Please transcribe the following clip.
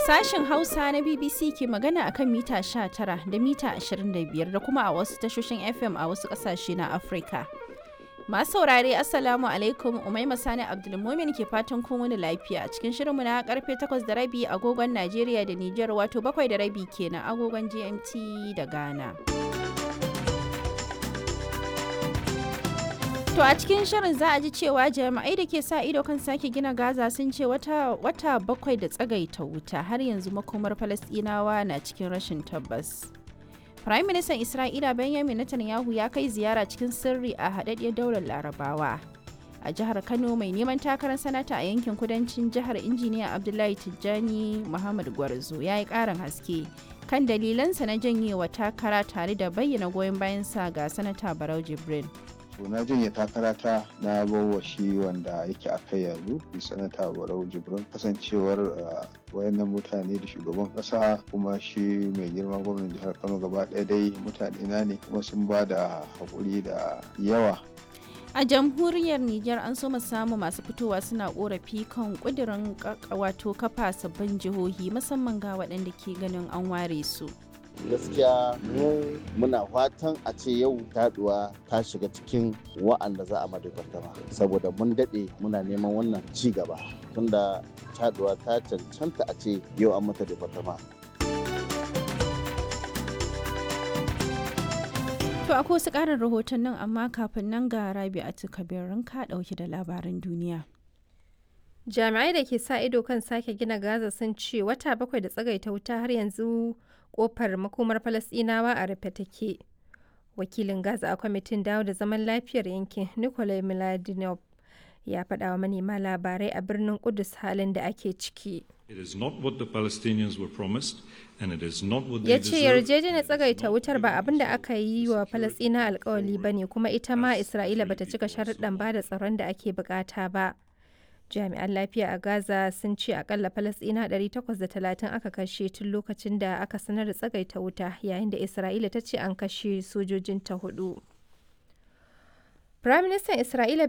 Sashen Hausa na BBC ke magana akan mita 19 da mita 25 da kuma a wasu tashoshin FM a wasu ƙasashe na Afirka. Masu saurare Assalamu alaikum Umaima Sani Abdulmumin ke fatan kun wani lafiya cikin shirinmu na karfe 8 da rabi agogon Najeriya da Nijar wato 7 da rabi kenan agogon GMT da Ghana. To a cikin shirin za a ji cewa jami'ai da ke sa ido kan sake gina Gaza sun ce wata, wata bakwai da tsagaita wuta har yanzu makomar Falasɗinawa na cikin rashin tabbas. Prime Minister Isra'ila Benjamin Netanyahu ya kai ziyara cikin sirri a haɗaɗɗiyar daular Larabawa. A jihar Kano mai neman takarar sanata a yankin kudancin jihar injiniya Abdullahi Tijjani Muhammad Gwarzo ya yi ƙarin haske kan dalilansa na janyewa takara tare da bayyana goyon bayansa ga sanata Barau Jibrin. to na janye takarata na bawa shi wanda yake a kai yanzu sanata barau jibrin kasancewar wayannan mutane da shugaban kasa kuma shi mai girma gwamnan jihar kano gaba ɗaya dai mutane na ne kuma sun ba da haƙuri da yawa A jamhuriyar Nijar an so samu masu fitowa suna korafi kan kudirin wato kafa sabbin jihohi musamman ga waɗanda ke ganin an ware su. gaskiya mu muna fatan a ce yau taduwa ta shiga cikin wa'anda za a madabartama saboda mun daɗe muna neman wannan ci gaba tunda taduwa ta cancanta a ce yau an mata departama To akwai wasu ƙarin rahotannin amma kafin nan ga Rabi'atu Kabirin ka ɗauki da labaran duniya. Jami'ai da ke sa ido kan sake gina Gaza sun ce wata bakwai da tsagaita wuta har yanzu kofar makomar Falasɗinawa a rufe take. Wakilin Gaza a kwamitin dawo da zaman lafiyar yankin Nikolai Miladinov ya faɗa wa manema labarai a birnin Kudus halin da ake ciki. Ya ce yarjejeniyar tsagaita wutar ba abin da aka yi wa Falasɗina alkawali ba ne kuma ita ma Isra'ila bata cika sharuɗan ba da tsaron da ake bukata ba. jami'an lafiya a gaza sun ce akalla falasɗina 830 aka kashe tun lokacin da aka sanar da tsagaita wuta yayin da isra'ila ta ce an kashe sojojinta hudu Firaministan Isra'ila